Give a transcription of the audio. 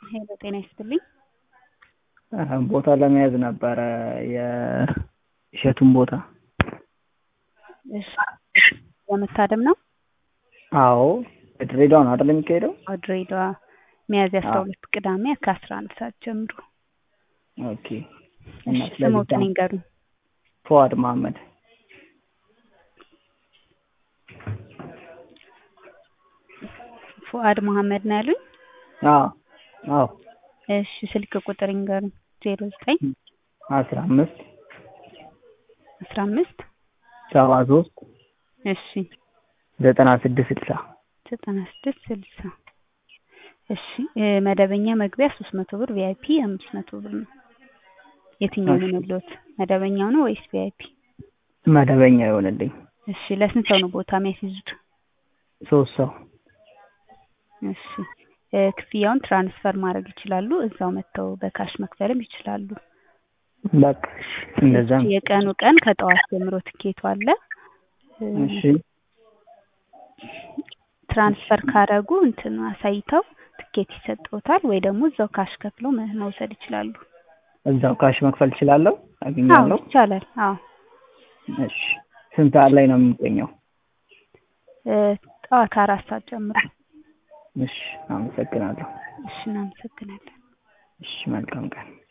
ሄሎ ጤና ይስጥልኝ። ቦታ ለመያዝ ነበረ የእሸቱን ቦታ። እሺ ለመታደም ነው? አዎ ድሬዳዋ ነው አይደል የሚካሄደው? አዎ ድሬዳዋ ሚያዝያ አስራ ሁለት ቅዳሜ ከአስራ አንድ ሰዓት ጀምሮ። ኦኬ እና እሺ ስሞትን ይንገሩኝ። ፉአድ መሀመድ ፉአድ መሀመድ ነው ያሉኝ? አዎ አዎ እሺ ስልክ ቁጥር ይንገሩኝ። ዜሮ ዘጠኝ አስራ አምስት አስራ አምስት ሰባ ሶስት እሺ ዘጠና ስድስት ስልሳ ዘጠና ስድስት ስልሳ እሺ መደበኛ መግቢያ ሶስት መቶ ብር ቪአይፒ አምስት መቶ ብር ነው። የትኛው ይሆንልዎት? መደበኛው ነው ወይስ ቪአይፒ? መደበኛ ይሆንልኝ። እሺ ለስንት ሰው ነው ቦታ የሚያስይዙት? ሶስት ሰው እሺ ክፍያውን ትራንስፈር ማድረግ ይችላሉ። እዛው መጥተው በካሽ መክፈልም ይችላሉ። በቃ እሺ እንደዛ ነው። የቀኑ ቀን ከጠዋት ጀምሮ ትኬቱ አለ። እሺ ትራንስፈር ካረጉ እንትን አሳይተው ትኬት ይሰጥዎታል ወይ ደግሞ እዛው ካሽ ከፍለው መ- መውሰድ ይችላሉ። እዛው ካሽ መክፈል እችላለሁ? አዎ አገኛለሁ? ይቻላል። አዎ እሺ ስንት ሰዓት ላይ ነው የሚገኘው? እ ጠዋት አራት ሰዓት ጀምሮ። እሺ አመሰግናለሁ። እሺ እናመሰግናለን። እሺ መልካም ቀን።